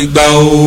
ìgbà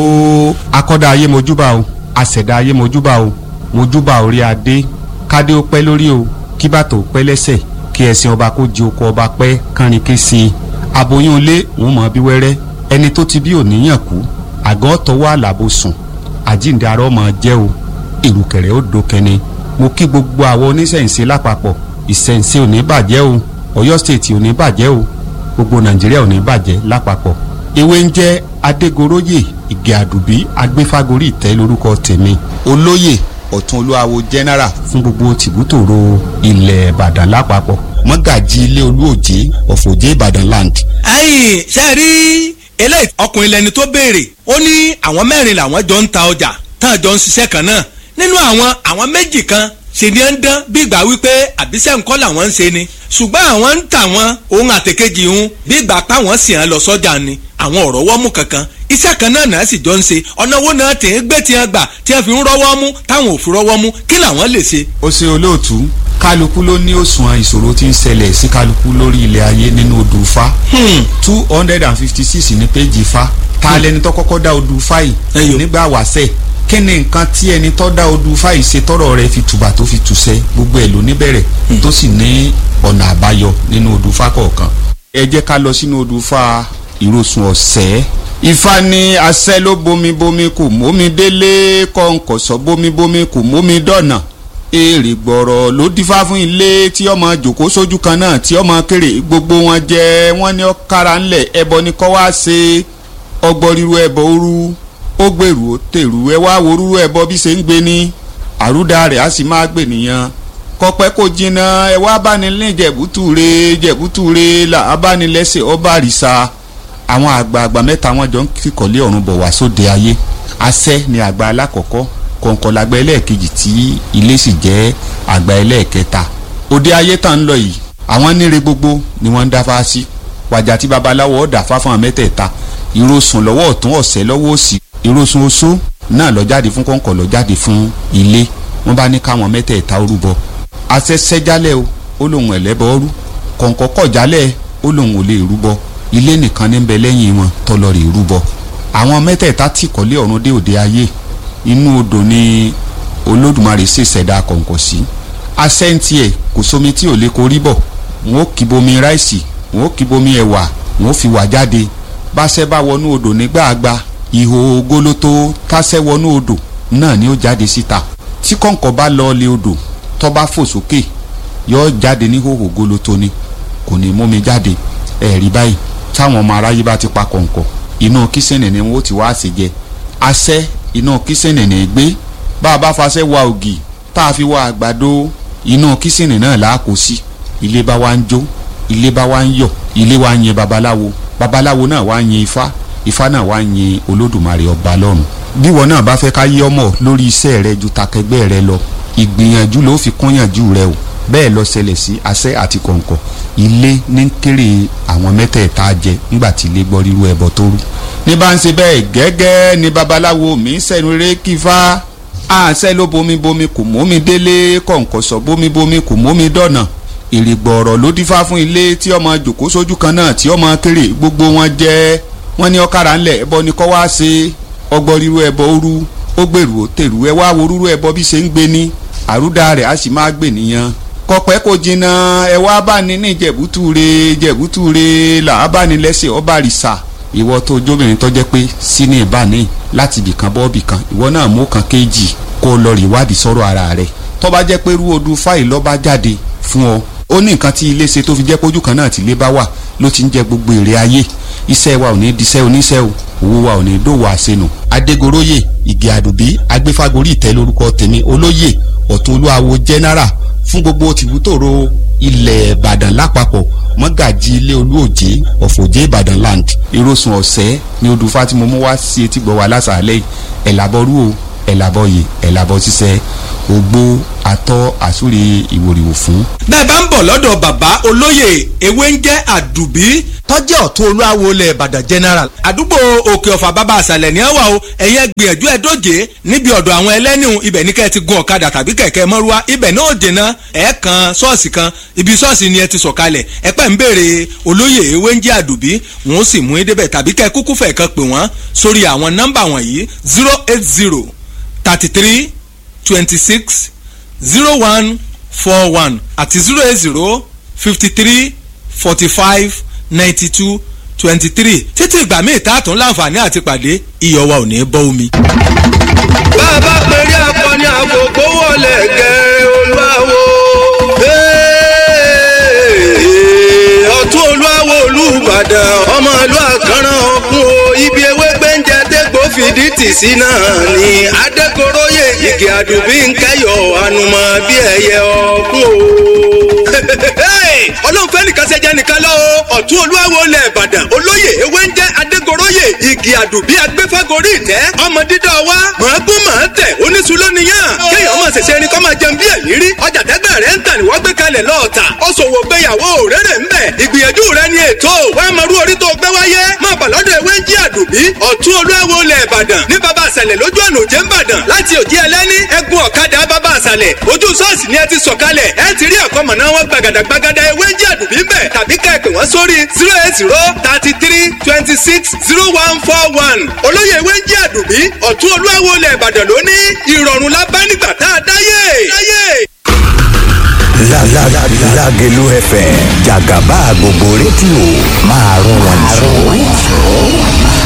o. akọ́dá ayé mojúbà o àṣẹ̀dá ayé mojúbà o mojúbà orí adé kádé ó pẹ́ lórí o kí bàtò pẹ́ lẹ́sẹ̀ kí ẹṣin ọba kó di oko ọba pẹ́ kánrin ké sí i aboyún ilé òun mọ̀ bí wẹ́rẹ́ ẹni tó ti bí òníyàn kú àgọ́ tọwọ́ àlàbò sùn àjíǹde arọ́ mọ̀ jẹ́ o ìrùkẹ̀rẹ̀ ó dókẹ́ni mo kí gbogbo àwọn oníṣẹ̀ǹṣe lápapọ̀ ìṣẹ̀ǹṣe ò ní bàjẹ́ o Ọ̀yọ́ stéètì ò ní bàjẹ́ o gbogbo Nàìjíríà ò ní bàjẹ́ lápapọ̀ ewé ń jẹ́ adégoróyè ìgè àdùbí agbéfágorí ìtẹ́ lórúkọ tèmi olóyè ọ̀tún olúwawo general fún gbogbo tìbútòrò ilẹ̀ ìbàdàn lápapọ̀ mọ́gàjì ilé olúòjé ọ̀fọ̀jẹ́ ìbàdàn land. ẹ̀yin ṣe rí eléyìí ọkùnrin lẹni tó béèrè ó ní àwọn mẹ́rin làwọn jọ ń ta ọjà tán jọ ń ṣiṣẹ́ kan náà nínú àwọn àwọn méjì kan ṣe ni ẹ ń dán bí ìgbà wípé àbíṣẹ́ nǹkan làwọn ń ṣe ni ṣùgbọ́n àwọn ń tà wọ́n ohun àtẹ̀kejì ń bí ìgbà páwọn sì hàn lọ sọ́jà ni àwọn ọ̀rọ̀ wọ́mú kankan iṣẹ́ kan náà náà sì jọ ń ṣe ọ̀nà owó náà tẹ̀ ń gbé tiẹ̀ gbà tí wọ́n fi ń rọ́wọ́ mú táwọn ò fi rọ́wọ́ mú kí làwọn lè ṣe. ó ṣe olóòtú kálukú ló ní òṣùwọ̀n ìṣòro tí ń ṣẹlẹ̀ sí kálukú lórí ilẹ̀ ayé nínú odù Ifá two hundred and fifty six ní péjì Ifá ta lẹni tó kọ́kọ́ dá odù Ifá yìí nígbà wàṣẹ̀ kí ni nǹkan tí ẹni tó dá odù Ifá yìí ṣe tọrọ rẹ̀ fi tùbà tó fi tùṣẹ́ gbogbo ẹ̀ ló níbẹ̀rẹ̀ tó sì ní ọ̀nà àbáyọ nínú odù Ifá kọ̀ọ̀kan ẹ jẹ́ ká lọ sínú odù Ifá ìrosùn ọ̀sẹ́ ifá ní asẹ́ ló bomi bomi kò mómi délé kọ̀ǹkọ̀sọ́ bomi bomi kò mómi dọ̀nà èrè gbọ̀rọ̀ ló dífá fún ilé tí ọmọ jòkó sójú kan náà tí ọmọ kéré gbogbo wọn jẹ wọn ní ọkàrà ńlẹ̀ ẹbọ ní kọ́ wá ṣe ọgbọ́n ẹbọ òru ó gbèrú ó tèrú ẹ wá wo rúru ẹbọ bí ṣe ń gbé ní àrúdà rẹ̀ á sì máa gbè nìyẹn kọpẹ́ kò jìnnà ẹ wá bá ní ní jẹ̀bútúre jẹ̀bútúre là á bá ní lẹ́sẹ̀ ọba àrìsà àwọn àgbààgbà mẹ́ta wọn jọ ń kíkọ̀lé ọ̀run bọ̀ wá sóde ayé asẹ́ ni àgbà alákọ̀ọ́kọ́ kọ̀ǹkọ̀ làgbà ẹlẹ́ẹ̀kejì tí ilé sì jẹ́ àgbà ẹlẹ́ẹ̀kẹta òde ayé tá ń lọ yìí àwọn níre gbogbo ni wọ́n ń dáfá sí wàjà tí babaláwo ọ̀dà fáfọ́n mẹ́tẹ̀ẹ̀ta ìrosùn lọ́wọ́ ọ̀tún ọ̀sẹ̀ lọ́wọ́ òsì ìrosùn oṣó náà lọ jáde fún kọ̀ǹkọ̀ lọ jáde fún ilé wọ́n bá ní káwọn mẹ́tẹ̀ẹ̀ta ó rúbọ asẹ́ sẹ́jálẹ̀ o ó lóun ẹ̀lẹ́bọ̀ ọ́rú kọ̀ǹkọ̀ kọ̀ jálẹ̀ ó lóun ò lè rúbọ ilé nìkan ní bẹ lẹ́yìn wọn tọ́lọ rè rúbọ àwọn mẹ́tẹ̀ẹ̀ta tí kọ́lé ọ̀run dé òde ayé inú odò ni olódùmarè sì ṣẹ̀dá kọ̀ǹkọ̀ sí asẹ́ǹtì ẹ̀ kò sómi tí ò lè korí bọ̀ wọn ó kì bomi ráìsì wọn ó kì bomi ẹ̀wà wọn ó fi wà jáde báṣẹ́ bá wọnú odò nígbàgbà ihò gólótó táṣẹ́ wọnú odò náà ni ó jáde síta tí kọ̀ǹkọ̀ bá lọ lé odò tó bá fò sókè yóò jáde ní hòhò gólótó ni kò ní mú mi jáde ẹ̀rí báyìí táwọn ọmọ aráyé bá ti pa kọ̀ǹkọ̀ inú kísìnì ni wọ́n ti wá ṣe jẹ asẹ́ inú kísìnì ní gbé bá a bá faṣẹ́ wa ògì tá a fi wa àgbàdo inú kísìnì náà là á kó sí ilé bá wa ń jó ilé bá wa ń yọ̀ ilé wa ń yin babaláwo babaláwo náà wá ń yin ifá ifá náà wá ń yin olódùmarè ọba lọ́run bí wọn náà bá fẹ́ ká yí ọmọ lórí iṣẹ́ rẹ ju takẹgbẹ́ rẹ lọ ìgbìyànjú ló fi kúnyànjú rẹ o bẹ́ẹ̀ lọ ṣẹlẹ̀ sí asẹ́ àti kọ̀ǹkọ̀ ilé ní kéré àwọn mẹ́tẹ̀ẹ̀ta jẹ nígbà tí ilé gbọ́ rírú ẹbọ tó rú. ní bá ń ṣe bẹ́ẹ̀ gẹ́gẹ́ ni babaláwo mi ń sẹ́nu eré kífá àṣẹ ló bomi bomi kò mómi délé kọ̀ǹkọ̀ sọ bomi bomi kò mómi dọ̀nà ìrìgbọ̀rọ̀ ló dífá fún ilé tí ọmọ jòkó sójú kan náà tí ọmọ kéré gbogbo wọn jẹ́ wọ́n ní ọ̀kadà ńlẹ̀ ẹbọ ni kọ́ wá ṣe ọgbọ́n rírú ẹbọ ó rú ó gbèrú ó tèrú ẹ wá wo rírú ẹbọ bí ṣe ń gbé ní àrúdà rẹ̀ á sì máa gbè nìyẹn kọpẹ́ kò jìnnà ẹ wá bá ní ní jẹ̀bútúre jẹ̀bútúre là á bá ní lẹ́sẹ̀ ọba rìsà ìwọ tó jóbìnrin tó jẹ́ pé sínú ìbáni láti ibìkan bọ́ ibìkan ìwọ náà mú kan kéjì kó o lọ rí ìwádìí sọ̀rọ̀ ara rẹ̀ tó bá jẹ́ pé rú odù fáìlì lọ́ba jáde fún ọ ó ní nǹkan tí ilé ṣe tó fi jẹ́ pójú kan náà tí ilé bá wà ló ti ń jẹ gbogbo èrè ayé iṣẹ́ wa ò ní diṣẹ́ oníṣẹ́ o owó wa ò ní dòwò àṣenù. adégoróyè ìgè àdùbí agbéfágorí ìtẹ́ lórúkọ tèmi olóyè ọ̀tún olúwawo general fún gbogbo tìbútòrò ilẹ̀ ìbàdàn lápapọ̀ mọ́gàjì ilé olúòjé ọ̀fọ̀jẹ́ ìbàdàn land ìrosùn ọ̀sẹ́ ni odù fátìmọ́ mú wá sí etí gbọ́ wa lásàálẹ̀ ẹ̀ làbọ̀rú o ẹ̀làbọ̀yè ẹ̀làbọ̀ ṣiṣẹ́ ogbó atọ́ àsúre ìwòrìwò fún. bẹ́ẹ̀ bá ń bọ̀ lọ́dọ̀ bàbá olóyè ewé ń jẹ́ àdùbí tọ́jú ọ̀tún olúwawo ilẹ̀ ìbàdàn general àdúgbò òkè ọ̀fà bàbá àṣàlẹ̀ ní ẹ̀wà o ẹ̀yẹ gbìyànjú ẹ̀ dóje níbi ọ̀dọ̀ àwọn ẹlẹ́nìhùn ibẹ̀ ní kẹ́ ẹ ti gun ọ̀kadà tàbí kẹ̀kẹ́ mọ́rúwá ibẹ̀ náà dènà ẹ̀ kan ṣọ́ọ̀ṣì kan ibi ṣọ́ọ̀ṣì ni ẹ ti sọ̀kalẹ̀ ẹ pẹ́ ń béèrè olóyè ewé ń jẹ́ àdùbí wọn ó sì mú yín débẹ̀ tàbí kẹ́ kúkú fẹ̀ kan pè wọ́n sórí àwọn nọ́mbà wọ̀nyí zero eight zero thirty three twenty six zero one four one àti zero eight zero fifty three forty five ninety two twenty three títí ìgbà míì tá a tún láǹfààní àti pàdé iyọ̀ wa ò ní bọ́ omi. bàbá péré akọni àkókò wọlé gẹ̀rẹ́ olúwawo. ọ̀tún olúwawo olùbàdàn ọmọ ìlú àkànràn ọ̀gbun o ibi ewé gbẹ́ǹjẹ dégbò fìdí tì sí náà ni adékoróyè igi àdùbí ń kẹyọ ànùmọ̀ bí ẹyẹ ọ̀gbun o ọlọ́run fẹ́ nìkan ṣe jẹ́ nìkan lọ o ọ̀tún olúwawo lẹ̀ ìbàdàn olóyè ewé ń jẹ́ adégoróyè igi àdùbí agbẹ́fẹ́gorí ìtẹ́ ọmọ dídọ́ wa mọ̀ọ́gún mọ̀ọ́ tẹ̀ oníṣu lónìyàn kéèyàn máa ṣẹ̀ṣẹ̀ ẹni kọ́ máa jẹun bí ẹ̀yìn rí ọjà tẹ́gbẹ́ rẹ̀ ń tà ní wọ́n gbé kalẹ̀ lọ́ọ̀tà ó ṣòwò gbéyàwó rere ń bẹ̀ ìgbìyànjú rẹ̀ ni ètò wàá máa rú orí tó gbé wáyé máa bà lọ́dọ̀ ewé ń jí àdùbí ọ̀tún olúwawo lẹ̀ ìbàdàn ní baba àṣàlẹ̀ lójú ọ̀nà òjé ń bàdàn láti òjì ẹlẹ́ni ẹkùn ọ̀kadà baba àṣàlẹ̀ ojú ṣọ́ọ̀ṣì ni ẹ ti sọ̀kalẹ̀ ẹ ti rí ẹ̀kọ́ mọ̀nà wọn gbàgàdàgbàgàdà ewé ń jí àdùbí ń bẹ̀ tàbí ká ẹ pè wọ́n sórí zero eight zero thirty three twenty six zero one four one olóyè ewé ń jí àdùbí ọ̀tún olúwawo lẹ̀ ìbàdàn lóní ìrọ̀rùn la bá nígbà tá a dáyé. Lágẹ̀lú FM jàgàbá gbogbo rédíò máa rún wọn jù.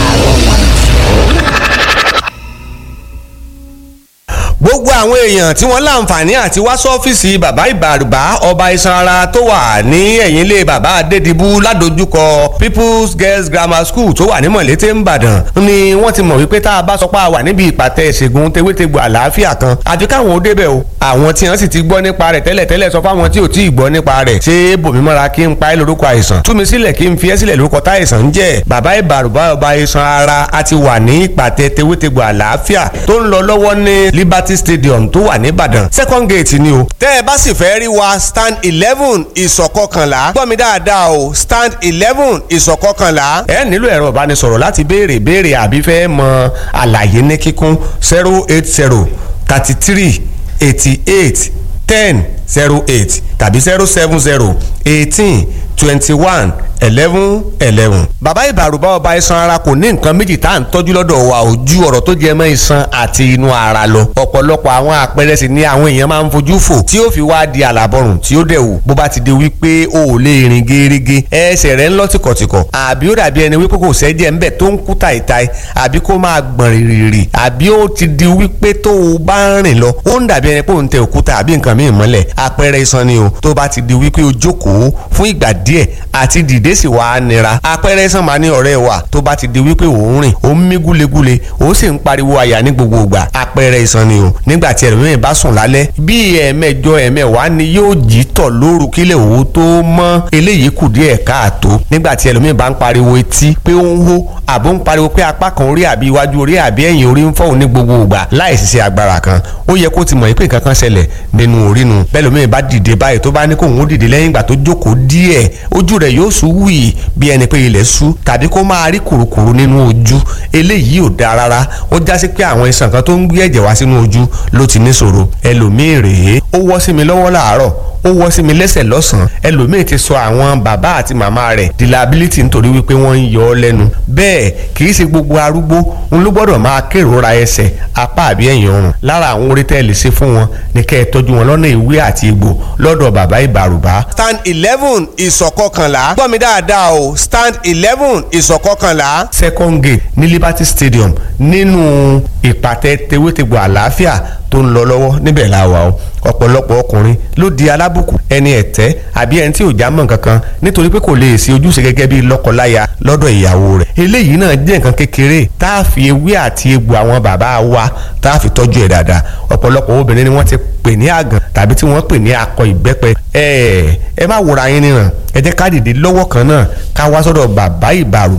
gbogbo àwọn èèyàn tí wọ́n láǹfààní àti wá sọ́fíìsì bàbá ìbàrùbá ọba iṣan ara tó wà ní ẹ̀yìn ilé bàbá adédìbú ládojúkọ people's girls grammar school tó wà ní mọ̀lété ńbàdàn ni wọ́n ti mọ̀ wípé tá a bá sọ pé a wà níbi ìpàtẹ ìṣègùn tewétegbò àlàáfíà kan àfi káwọn ó débẹ̀ o àwọn tí wọ́n sì ti gbọ́ nípa rẹ̀ tẹ́lẹ̀tẹ́lẹ̀ sọ fáwọn tí ò tí ì gbọ́ nípa rẹ̀ ṣé bòmímọ́ra kí n pa ẹ́ lórúkọ àìsàn tú mi sílẹ̀ kí n fi ẹ́ sílẹ̀ lórúkọ táìsàn ń jẹ́ bàbá ìbàrùbá ọba iṣan ara a ti wà ní ìpàtẹ tewétegbò àlàáfíà tó ń lọ lọ́wọ́ ní liberty stadium tó wà nìbàdàn second gate ni o. tẹ́ ẹ bá sì fẹ́ rí wa stand eleven ìsọ̀kọkànlá gbọ́ mi dáadáa o stand eleven ìsọ̀kọkànlá ẹ nílò ẹ̀rọ ìbánisọ̀rọ̀ láti béèrè béèrè àbí fẹ́ mọ àlàyé ní kíkún zero eight zero thirty three eighty eight ten zero eight tàbí zero seven zero eighteen twenty one eleven eleven. bàbá ìbàrùbá ọba iṣan ara kò ní nǹkan méjì tá à ń tọ́jú lọ́dọ̀ wa ò ju ọ̀rọ̀ tó jẹ mọ́ iṣan àti inú ara lọ. ọ̀pọ̀lọpọ̀ àwọn àpẹẹrẹ sì ni àwọn èèyàn máa ń fojú fò tí ó fi wá di àlàbọ̀rùn tí ó dẹ̀ wò bó bá ti di wípé o ò lè rìn gerege ẹsẹ̀ rẹ̀ ń lọ tìkọ̀tìkọ̀ àbí ó dàbí ẹni wípé kò sẹ́jẹ̀ ńbẹ̀ tó ń kú tàìtàì àbí kó máa gbọ̀n rìrìrì àbí ó ti di wípé tó o bá ń rìn lọ ó ń dàbí ẹni pé òun tẹ òkúta àbí nǹkan míì mọ́lẹ̀ àpẹẹrẹ iṣan ni o tó bá ti di wípé o jókòó fún ìgbà díẹ̀ àti dìde sì wá nira àpẹẹrẹ iṣan máa ní ọ̀rẹ́ wa tó bá ti di wípé òun rìn ó ń mí gúlegúle ó sì ń pariwo àyà ní gbogbo ìgbà àpẹẹrẹ iṣan ni o nígbà tí ẹlòmíràn bá sùn lálẹ́ bí ẹ̀ẹ̀mẹjọ ẹ̀ẹ̀mẹwàá ni yóò jí tọ̀ lóru kílẹ̀ òwò tó mọ́ eléyìí kù díẹ̀ káàtó nígbà tí ẹlòmíràn bá ń pariwo etí pé ó ń hó àbó ń pariwo pé apá kan orí àbí iwájú orí àbí ẹ̀yìn orí ń fọ́ òun ní gbogbo ìgbà láì ṣiṣẹ́ agbára kan ó yẹ kó ti mọ̀ pé nǹkan kan ṣẹlẹ̀ nínú orí nu bẹ́ẹ̀ lómi bá dìde báyìí tó bá ní kóun ó dìde lẹ́yìn ìgbà tó jókòó díẹ̀ ojú rẹ̀ yóò sú wì bí ẹni pé ilẹ̀ sú tàbí kó máa rí kùrukùru nínú ojú eléyìí ò dáa rárá ó já sí pé àwọn iṣan kan tó ń gbé ẹ̀jẹ̀ wá sínú ojú ló ti níṣòro ẹlòmíì rèé ó wọ́ sí mi lọ́wọ́ làárọ̀ ó wọ́ sí mi lẹ́sẹ̀ lọ́sàn-án ẹlòmíì ti sọ àwọn bàbá àti màmá rẹ̀ di liability nítorí wípé wọ́n ń yọ ọ́ lẹ́nu bẹ́ẹ̀ kì í ṣe gbogbo arúgbó ń ló gbọ́dọ̀ máa kérora ẹsẹ̀ apá àbí ẹ̀yìn ọrùn lára àwọn orí tẹ́lẹ̀ ṣe fún wọn ní kẹ́ ẹ tọ́jú wọn lọ́nà ìwé àti egbò lọ́dọ̀ bàbá ìbàrùbá. stand eleven ìsọ̀kọkànlá gbọ́ mi dáadáa o stand eleven ìsọ̀kọkànlá. second gate ní liberty stadium nínú ìpàtẹ tewétegbò àlàáfíà tó ń lọ lọ́wọ́ níbẹ̀ la wà o ọ̀pọ̀lọpọ̀ ọkùnrin ló di alábùkù ẹni ẹ̀tẹ́ àbí ẹni tí ò já mọ́ kankan nítorí pé kò lè ṣe ojúṣe gẹ́gẹ́ bí lọ́kọláya lọ́dọ̀ ìyàwó rẹ̀ eléyìí náà jẹ́ nǹkan kékeré tá a fi ewé àti egbò àwọn bàbá wa tá a fi tọ́jú ẹ̀ dáadáa ọ̀pọ̀lọpọ̀ obìnrin ni wọ́n ti pè ní àgàn tàbí tí wọ́n pè ní akọ ìbẹ́pẹ ẹ ẹ má wòra yín níran ẹ jẹ́ ká dìde lọ́wọ́ kan náà ká wá sọ́dọ̀ bàbá ìbàrùbá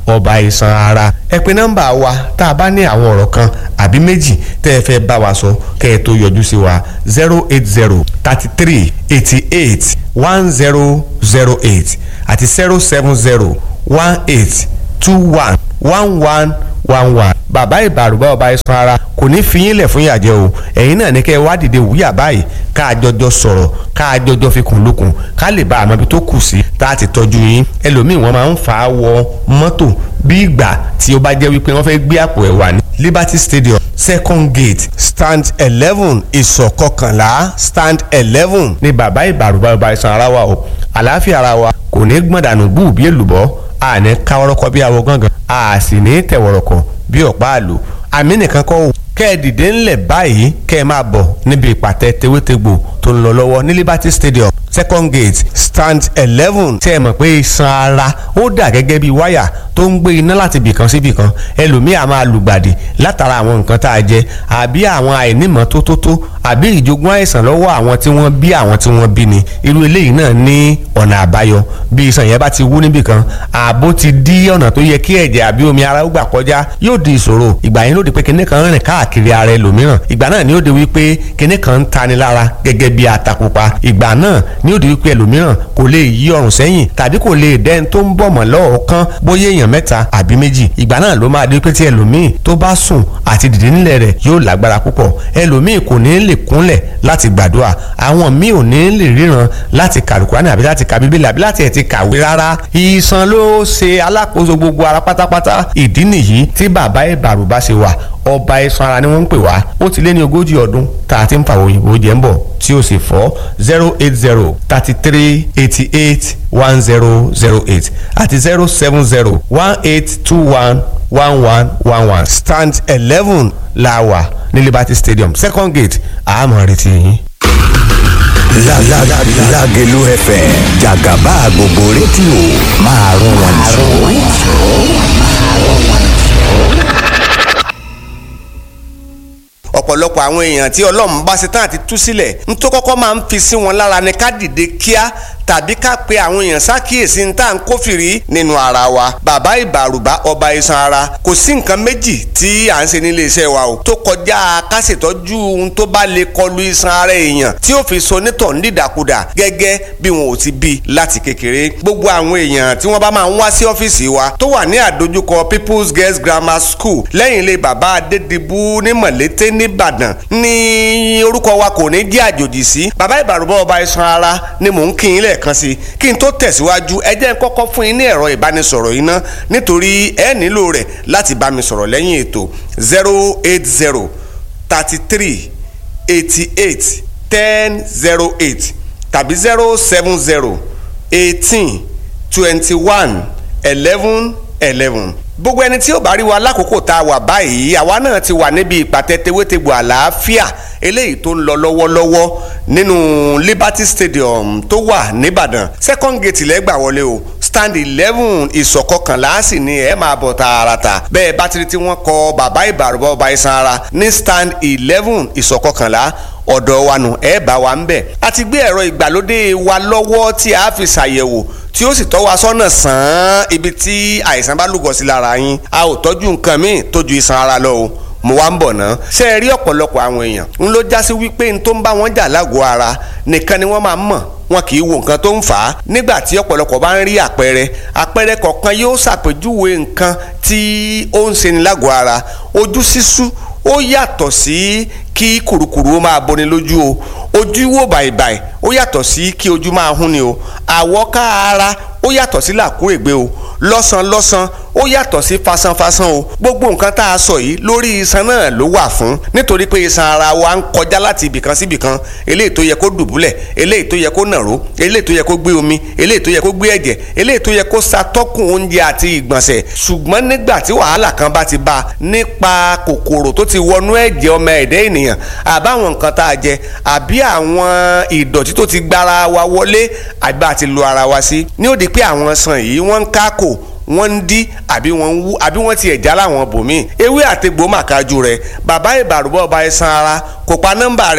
ọba iṣan ara ẹ pè nọ́mbà wa tá a bá ní àwọn ọ̀rọ̀ kan àbí méjì tẹ́ ẹ fẹ́ bá wa sọ kẹ́ ẹ tó yọjú sí wa zero eight zero thirty three eighty eight one zero zero eight àti zero seven zero one eight two one one one one one bàbá ìbàrùbá ọba iṣan ara kò ní fi yín lẹ̀ fún ìyàjẹ́ o ẹ̀yin náà ní kẹ́ ẹ wá dìde wúyà báyìí ká a jọjọ sọ̀rọ̀ ká a jọjọ fi kùn lókun ká lè bá àmọ́ ibi tó kù sí tá a ti tọ́jú yín ẹlòmíì wọ́n máa ń fà á wọ mọ́tò bí ìgbà tí ó bá jẹ́ wípé wọ́n fẹ́ gbé àpò ẹ̀ wà ní Liberty Stadium second gate stand eleven ìsọ̀ kọkànlá stand eleven ní bàbá ìbàrùbá ọba iṣan ara wa o àlàáfíà ara wa kò ní gbọ̀ndànù gbù bí èlùbọ́ àní káwọ́rọ́kọ́ bí awo gángan a sì ní tẹ̀wọ̀rọ̀kọ̀ bí ọ̀pá àlò àmì nìkan kọ́ kẹ́ ẹ dìde ńlẹ̀ báyìí kẹ́ ẹ máa bọ̀ níbi ìpàtẹ tewétegbò tó ń lọ lọ́wọ́ ní Liberty Stadium second gate stand eleven tí ẹ mọ̀ pé iṣan ara ó dà gẹ́gẹ́ bí wáyà tó ń gbé iná láti bìkan sí bìkan ẹlòmíì á máa lùgbàdì látara àwọn nǹkan tá a jẹ àbí àwọn àìnímọ̀ tó tó tó àbí ìjogún àìsàn lọ́wọ́ àwọn tí wọ́n bí àwọn tí wọ́n bí ni irú eléyìí náà ní ọ̀nà àbáyọ bí iṣan yẹn bá ti wú níbìkan ààbò ti dí ọ̀nà tó yẹ kí ẹ̀jẹ̀ àbí omi ara ó gbà kọjá yóò di ìṣòro ìgbà yẹn ló di pé kinní kan rìn káàkiri ara ẹlòmíràn ìgbà náà ni ó di wípé kinní kan ń tani lára gẹ́gẹ́ bí atapupa ìgbà náà ni ó di wípé ẹlòmíràn kò lè yí ọrùn sẹ́yìn tàbí kò lè dẹ́n tó ń bọ̀ mọ́ lọ́ọ̀kan bóyá èèyàn mẹ́ta àbí méjì ìgbà náà ló máa di wípé tí ẹlòmíì tó bá sùn àti dìde nílẹ̀ rẹ̀ yóò lágbára púpọ̀ ẹlòmíì kò ní lè kúnlẹ̀ láti gbàdúrà àwọn míì ò ní lè ríran láti kàlùkùránì àbí láti ka bíbélì àbí láti ẹ̀ ti kàwé rárá ìsan ló ṣe alákòóso gbogbo ara pátápátá ìdí nìyí tí bàbá ìbàrùbá ṣe wà ọba iṣan ara ni wọ́n ń pè wá ó ti lé ní ogójì ọdún tá a ti ń fàwọn òyìnbó jẹ́ ń bọ̀ tí ó sì fọ́ zero eight zero thirty three eighty eight one zero zero eight àti zero seven zero one eight two one one one one one stand eleven la wà ní Liberty Stadium second gate àmọ́ retí yín. Lágẹ̀lú FM jàgàbá gbogbo rédíò máa rún wọn ọ̀pọ̀lọpọ̀ àwọn èèyàn tí ọlọ́run bá ṣe tán àti tú sílẹ̀ ń tó kọ́kọ́ máa ń fi sí wọn lára ni ká dìde kíá tàbí ká pe àwọn èèyàn ṣàkíyèsí ní tá à ń kófìrí nínú ara wa bàbá ìbàrùbá ọba iṣan ara kò sí nǹkan méjì tí à ń ṣe nílé iṣẹ́ wa o tó kọjá ká ṣètọ́jú ohun tó bá lè kọlu iṣan ara èèyàn tí ó fi so nítọ̀ nídàkudà gẹ́gẹ́ bí wọn ò ti bí láti kékeré gbogbo àwọn èèyàn tí wọ́n bá máa ń wá sí ọ́fíìsì wa tó wà ní àdójúkọ People's Girls Grammar School lẹ́yìn ilé bàbá Adédìbú ní Mọ̀lété nìbàdàn ní orúkọ wa kò ní jẹ́ àjòjì sí bàbá ìbàrùbá ọba iṣan ara ni mò ń kí yín lẹ́ẹ̀kan sí kí n tó tẹ̀síwájú ẹ jẹ́ n kọ́kọ́ fún yín ní ẹ̀rọ ìbánisọ̀rọ̀ yìí ná nítorí ẹ nílò rẹ̀ láti bá mi sọ̀rọ̀ lẹ́yìn ètò zero eight zero thirty three eighty eight ten zero eight tàbí zero seven zero eighteen twenty one eleven eleven gbogbo ẹni tí ó bá rí wa lákòókò tá a wà báyìí àwa náà ti wà níbi ìpàtẹ tewétegbò àlàáfíà eléyìí tó ń lọ lọ́wọ́lọ́wọ́ nínú Liberty Stadium tó wà nìbàdàn second gate lẹ́gbà wọlé o stand eleven ìsọ̀kọkànlá sì ni ẹ máa bọ̀ tààràtà bẹ́ẹ̀ bátìrì tí wọ́n kọ bàbá ìbàrúbọ̀ ọba iṣan ara ní stand eleven ìsọ̀kọkànlá ọ̀dọ̀ wa nù ẹ bá wa ń bẹ̀. a ti gbé ẹ̀rọ ìgbàlódé wa lọ́wọ́ tí a fi ṣàyẹ̀wò tí ó sì tọ́ wa sọ́nà sàn án ibi tí àìsàn bá lúgọ sí lára yín a ò tọ́jú nǹkan míì tó ju iṣan ara lọ o mo wá ń bọ̀ ná. ṣé ẹ rí ọ̀pọ̀lọpọ̀ àwọn èèyàn ń ló já sí wípé n tó ń bá wọn jà lágọ̀ọ́ ara nìkan ni wọ́n máa ń mọ̀ wọn kì í wo nǹkan tó ń fà á nígbà tí ọ̀pọ̀lọpọ̀ bá ń rí àpẹẹrẹ àpẹẹrẹ kọ̀ọ̀kan yóò ṣàpèjúwe nǹkan tí ó ń ṣe ni lágọ̀ọ́ ara ojú sísú ó yàtọ̀ sí kí kùrukùru ó máa boni lójú o ojú wò bàìbàì ó yàtọ̀ sí kí ojú máa hún ni o àwọ̀ká ara ó yàtọ̀ sí làkúrègbé o lọ́sàn-lọ́sàn ó yàtọ̀ sí fasanfasan o gbogbo nǹkan tá a sọ yìí lórí iṣan náà ló wà fún nítorí pé iṣan ara wa ń kọjá láti ibìkan sí ibìkan eléyìí tó yẹ kó dùbúlẹ̀ eléyìí tó yẹ kó nàró eléyìí tó yẹ kó gbé omi eléyìí tó yẹ kó gbé ẹ̀jẹ̀ eléyìí tó yẹ kó ṣàtọ́kùn oúnjẹ àti ìgbọ̀nsẹ̀ ṣùgbọ́n nígbà tí wàhálà kan bá ti bá nípa kòkòrò tó ti wọnú ẹ̀jẹ̀ ọmọ ẹ̀dẹ́ ènìyàn àbáwọn nǹkan tá a jẹ àbí àwọn ìdọ̀tí tó ti gbára wa wọlé àbí àti lu ara wa sí ní ó di pé àwọn sàn yìí wọ́n ń kákò wọ́n ń dí àbí wọ́n ń wú àbí wọ́n ti ẹ̀já láwọn bòmíì ewé àtegbò màkájú rẹ̀ bàbá ìbàrúbọ̀ ọba ẹ̀sán ara kò pa nọ́mbà rẹ̀ tì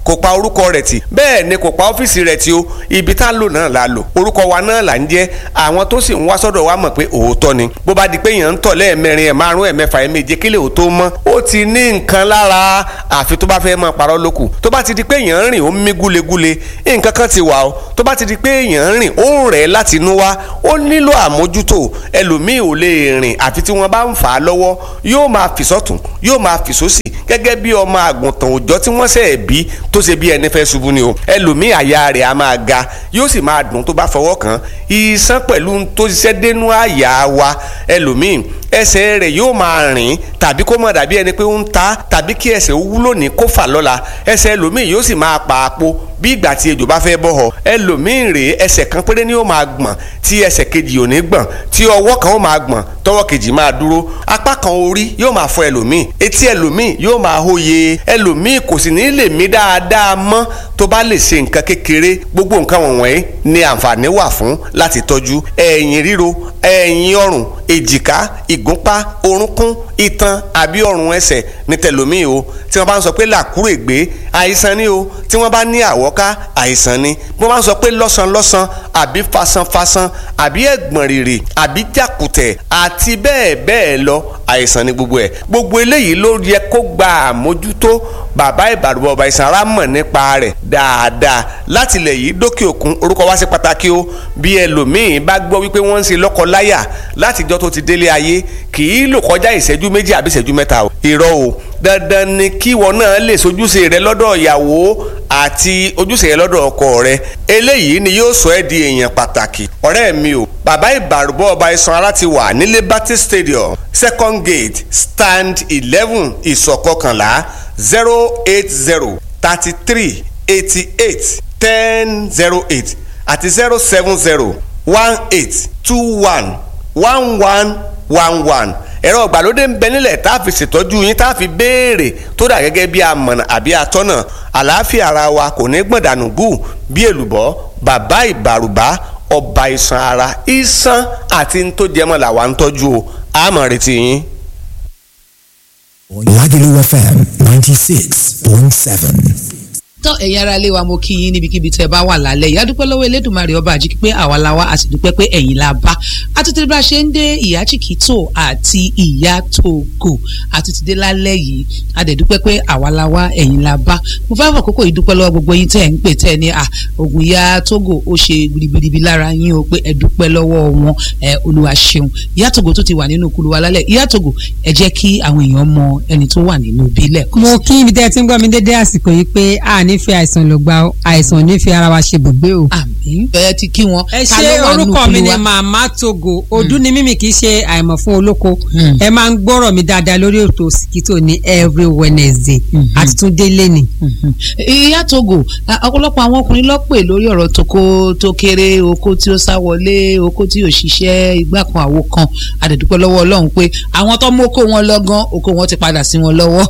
kò pa orúkọ rẹ̀ tì bẹ́ẹ̀ ni kò pa ọ́fíìsì rẹ̀ tì o ibi tá a lò náà la lò orúkọ wa náà là ń jẹ́ àwọn tó sì ń wá sọ́dọ̀ wa mọ̀ pé òótọ́ ni bó bá di pé èèyàn ń tọ̀ lẹ́ẹ̀mẹrin ẹ̀ márùn ẹ̀ mẹ́fà ẹ̀ méje kílẹ̀ ò tó mọ́ ó ti ní nǹkan lára àfi tó bá fẹ́ máa parọ́ lókù tó bá ti di pé èèyàn ń rìn ó ń mí gúlegúle nǹkan kan ti wà o tó bá ti di pé èèyàn ń rìn ó ń rẹ̀ láti inú wá ó nílò àmójútó ẹlòmíì ò lè rìn àfi tí wọ́n bá ń fà á lọ́wọ́ yóò máa fì sọ́tún yóò máa fì sósì gẹ́gẹ́ bí ọmọ àgùntàn òòjọ́ tí wọ́n ṣẹ̀ bí tó ṣe bí ẹni fẹ́ ṣubú ni o ẹlòmíì àyà rẹ̀ á máa ga yóò sì máa dùn tó bá fọwọ́ kàn iṣan pẹ̀lú tó ṣiṣẹ́ dénú àyà wa ẹlòmíì ẹsẹ̀ rẹ̀ yóò máa rìn tàbí kó má dàbí ẹni pé ó ń ta tàbí kí ẹsẹ̀ ó wúlò ní kó fà lọ́la ẹsẹ̀ ẹlòmíì yóò sì máa pa àpò bí ìgbà tí ejò bá fẹ́ bọ́ họ ẹlòmíì rèé ẹsẹ̀ kan péré ni ó máa gbọ̀n tí ẹsẹ̀ kejì ò ní gbọ̀n tí ọwọ́ kan ó máa gbọ̀n tọwọ́ kejì máa dúró apá kan orí yóò máa fọ ẹlòmíì etí ẹlòmíì yóò máa hóye ẹlòmíì kò sì ní lè mí dáadáa mọ́ tó bá lè ṣe nǹkan kékeré gbogbo nǹkan wọ̀nyí ni àǹfààní wà fún láti tọ́jú ẹ̀yìn ríro ẹ̀yìn ọrùn èjìká ìgúnpá orúnkún itan àbí ọrùn ẹsẹ̀ ní tẹlòmíì o tí wọ́n bá ń sọ pé làkúrègbé àìsàn ni o tí wọ́n bá ní àwọ́ká àìsàn ni bí wọ́n bá ń sọ pé lọ́sànlọ́sàn àbí fasanfasan àbí ẹ̀gbọ̀n rìrì àbí jàkùtẹ̀ àti bẹ́ẹ̀ bẹ́ẹ̀ lọ àìsàn ni gbogbo ẹ̀ gbogbo eléyìí ló yẹ kó gba àmójútó bàbá ìbàdàn ọba ìsànra mọ̀ nípa rẹ̀ dáadáa láti ilẹ̀ yìí dókè òkun orúkọ wá sí pàtàkì o bí ẹlòmíín bá gbọ́ wípé wọ́n ń ṣe lọ́kọ-láyà látijọ́ tó ti délé ayé kì í lò kọjá ìṣẹ́jú méjì àbí ìṣẹ́jú mẹ́ta o irọ́ o dandan ni kíwọ náà lè sojúṣe rẹ lọ́dọ̀ ìyàwó àti ojúṣe rẹ lọ́dọ̀ ọkọ rẹ eléyìí ni yóò sọ ẹ́ di èèyàn pàtàkì ọ̀rẹ́ mi o bàbá ìbàrúbọ̀ ọba isan ara ti wà ní liberty stadium second gate stand eleven ìsọ̀kọkànlá zero eight zero thirty three eighty eight ten zero eight àti zero seven zero one eight two one one one one one ẹ̀rọ ìgbàlódé ń bẹ nílẹ̀ tá a fi ṣètọ́jú yín tá a fi béèrè tó dà gẹ́gẹ́ bí amọ̀nà àbí atọ́nà àlàáfíà ara wa kò ní gbọ̀dànù gù bí èlùbọ́ bàbá ìbàrùbá ọba iṣan ara iṣan àti ntòjẹmọ́ làwa ń tọ́jú o àmọ̀ retí yín. Lagelu FM 96.7. tán ẹ̀yin ara ilé wa mo kí yín níbikíbi tẹ́ ẹ bá wà lálẹ́ yìí adúpẹ́ lọ́wọ́ elédùnmarè ọba àjíkí pé àwa la wá a sì dúpẹ́ pé ẹ̀yin la bá àtúntì bá a ṣe ń dé ìyá chikito àti ìyá togo àtúntì dé lálẹ́ yìí a dẹ̀ dúpẹ́ pé àwa la wá ẹ̀yin la bá mo fẹ́ fàkókò yìí dúpẹ́ lọ́wọ́ gbogbo yín tẹ́ ẹ̀ ń pè tẹ́ ẹ ní à ògùn ìyá togo ó ṣe gbìrìgbìrì lára yín o pé ẹ dúpẹ́ lọ́wọ́ wọn ẹ olúwa ṣeun ìyá togo tó ti wà nínú kulu wa lálẹ́ ìyá togo ẹ jẹ́ kí àwọn èèyàn mọ ẹni tó wà nínú ibi lẹ́ẹ̀kan mo kí ibi tẹ́ ẹ ti ń gbọ́ mi dédé àsìkò yìí pé a ní fi àìsàn ló gba àìsàn ò ní fi ara wa ṣe bùgbé o. àmín ẹ ti kí wọn. ẹ Ta ṣe ló wà nínú orúkọ mi kulu ni wa? màmá togo ọdún ni mímì kì í ṣe àìmọ̀ fún olóko Mm. ẹ máa ń gbọ́rọ̀ mi dáadáa lórí ètò Òsìkítò ní every Wednesday àti tún délé ni. Mhm. ìyá togo a- ọ̀pọ̀lọpọ̀ àwọn ọkùnrin ló pè lórí ọ̀rọ̀ toko tó kéré oko tí ó sá wọlé oko tí ò ṣiṣẹ́ igbá kan àwo kan àdẹ̀dúpẹ́ lọ́wọ́ ọlọ́run pé àwọn tó mú oko wọn lọ́gán oko wọn ti padà sí wọn lọ́wọ́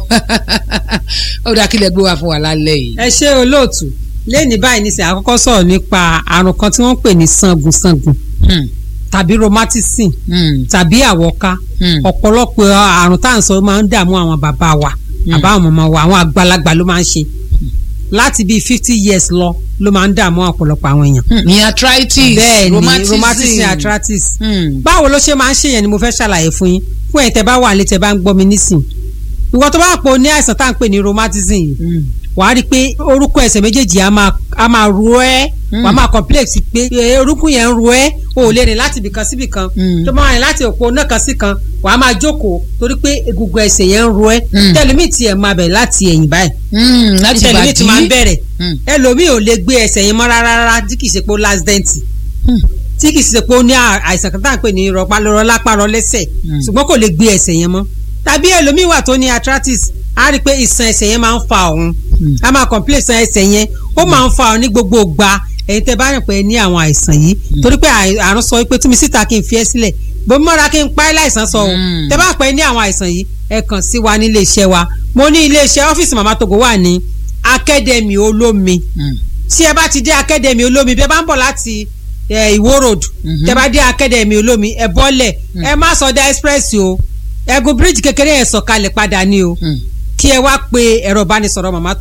ó dá kílẹ̀ gbé wá fún wa lálẹ́ yìí. ẹ ṣe olóòtú lẹ́ni báyìí nísìnyí àkọ́kọ́ sọ̀rọ̀ nípa àrùn kan tí wọ́n ń pè ní sangunsangun Hmm, tàbí rheumatism hmm, tàbí àwọ̀ká hmm. ọ̀pọ̀lọpọ̀ àrùn tá à ń sọ máa ń dààmú àwọn bàbá wa àbá àwọn màmá wa àwọn àgbàlagbà ló máa ń ṣe láti bíi fifty years lọ ló máa ń dààmú ọ̀pọ̀lọpọ̀ àwọn èèyàn. Hmm, ní arthritis bẹ́ẹ̀ ni rheumatism rheumatism arthritis. Hmm, báwo ló ṣe máa ń ṣèyẹn ni mo fẹ́ ṣàlàyé fún yín fún ẹ̀yin tẹ́ bá wà nílé tẹ́ bá ń gbọ́ mi nísìn ìwọ tó bá pò ní àìsàn tá à ń pè ní rheumatism yìí hmm, wàá rí i pé orúkọ ẹsẹ̀ méjèèjì á máa á máa ro ẹ́ Mm. wàá máa complex pé eh, orúkún yẹn ń ro ẹ́ o ò lè rìn láti ibìkan sí ibìkan Mm. tó máa rìn láti òpó náà kan sí kan wàá máa jókòó torí pé egungun ẹsẹ̀ yẹn ń ro ẹ́ Mm. tẹlifí tiẹ̀ máa bẹ̀rẹ̀ láti ẹ̀yìn báyìí hmm, láti tẹlifí ti máa ń bàdí. bẹ̀rẹ̀ Hmm, ẹlòmíì ò lè gbé ẹsẹ̀ yẹn mọ́ rárá rárá tí kì í ṣe pé ó last dent hmm, tí kì í ṣe pé ó ní à- àìsàn kan tá à ń pè ní rọpálọrọ lápárọ lẹ́sẹ̀ Mm. ṣùgbọ́n kò lè gbé ẹsẹ̀ yẹn mọ́ tàbí ẹlòmíì wà tó ní arthritis á rí i pé ìsàn ẹsẹ̀ yẹn máa ń fa òun Mm. á máa complain ìsàn ẹsẹ̀ yẹn ó máa ń fa òun ní gbogbo ìgbà ẹ̀yin tẹ́ bá rìn pé ní àwọn àìsàn yìí torí pé àì- àrùn sọ pé túnmí síta kí n fi ẹ́ sílẹ̀ bómi mọ́ra kí n pa ẹ́ láìsàn sọ o Mm. tẹ́ bá pẹ́ ní àwọn àìsàn yìí ẹ kàn sí wa ní ilé iṣẹ́ wa mo ní ilé iṣẹ́ ọ́fíìsì màmá Togo wà ní akademi olómi hmm. tí ẹ bá ti dé akademi olómi bí ẹ bá ń bọ̀ láti eh, ìwó road Mhm. tẹ bá dé akademi olómi ẹ bọ́lẹ̀ ẹ má sọdá express o ẹgùn bíríìjì kékeré yẹn sọ̀kalẹ̀ padà ni o Hmm. kí ẹ wá pe ẹ̀rọ ìbánisọ̀rọ̀ màmá Togo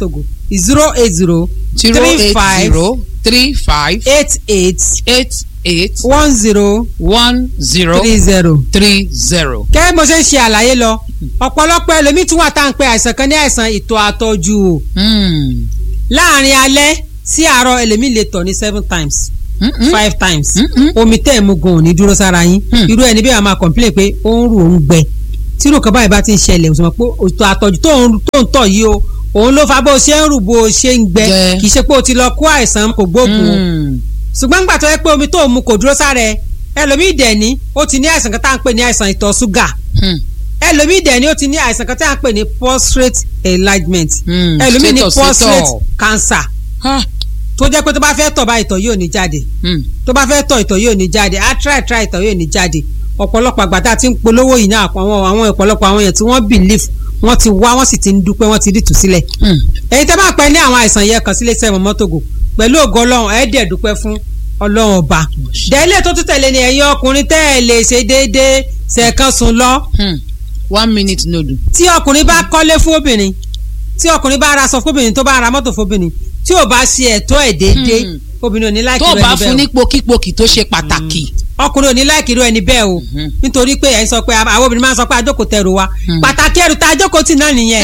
zero eight zero zero three eight five zero three five eight eight eight eight one zero one zero three zero. three zero. kẹ́ bó ṣe ń ṣe àlàyé lọ ọ̀pọ̀lọpọ̀ ẹlòmíì tún wà tá à ń pe àìsàn kan ní àìsàn ìtọ̀ àtọ̀jù o Hmm. láàrin alẹ́ sí àárọ̀ ẹlòmíì lè tọ̀ ní seven times Mm-mm. five times Mm-mm. omi tẹ́ ẹ̀ mú gan ò ní dúró sára yín Hmm. irú ẹni bí wàá máa complain pé ó ń rù ó ń gbẹ tírú kan báyìí bá ti ń ṣẹlẹ̀ òsùnmọ̀ pé ìtọ̀ àtọ̀jù tó ń tó ń tọ̀ yìí o òun ló fa bó ṣe ń rù bó ṣe ń gbẹ Gbẹ. kì í ṣe pé o ti lọ kó àìsàn kò gbóògùn o Hmm. ṣùgbọ́n gbà tó yẹ pé omi tó ń mu kò dúró sára ẹ ẹlòmíì dẹ̀ ní ó ti ní àìsàn kan tá à ń pè ní àìsàn ìtọ̀ ṣúgà Hmm. ẹlòmíì dẹ̀ ni ó ti ní àìsàn kan tí a ń pè ní prostate enlargement Hmm, ẹlòmíì ní status prostate ìtọ̀. cancer Ah. tó jẹ́ pé tó bá fẹ́ tọ̀ bá ìtọ̀ yóò ní jáde Hmm. tó bá fẹ́ tọ̀ ìtọ̀ yóò ní jáde á try try ìtọ̀ yóò ní jáde ọ̀pọ̀lọpọ̀ àgbà tá a ti ń polówó yìí náà àwọn àwọn ọ̀pọ̀lọpọ̀ àwọn èèyàn tí wọ́n believe wọ́n ti wá wọ́n sì ti ń dúpẹ́ wọ́n ti rí ìtúsílẹ̀ Hmm. èyí tẹ́ bá pẹ́ ní àwọn àìsàn yẹn kan sílé sẹ́wọ̀n mọ́tògò pẹ̀lú ògo ọlọ́run ẹ̀ dẹ̀ dúpẹ́ fún ọlọ́run ọba dẹ́lẹ̀ tó tún tẹ̀lé ni ẹ̀yin ọkùnrin tẹ́ ẹ̀ lè ṣe déédéé ṣẹ̀kan sùn lọ Hmm. one minute nodu. tí ọkùnrin bá kọ́lé fún obìnrin tí ọkùnrin bá ra aṣọ fóbìnrin tó bá ra mọ́tò fóbìnrin tí ò bá ṣe ẹ̀tọ́ ẹ̀ déédéé Hmm. obìnrin ò ní láìkí tó rẹ̀ bá níbẹ̀ fún o ní pokípokì tó ṣe pàtàkì. ọkùnrin ò ní láìkí rẹ̀ níbẹ̀ o Mhm. nítorí pé ẹ̀ ń sọ pé àwọn obìnrin máa ń sọ pé àjókòó tẹrù wa Hmm. pàtàkì ẹrù tá àjókòó tì náà nìyẹn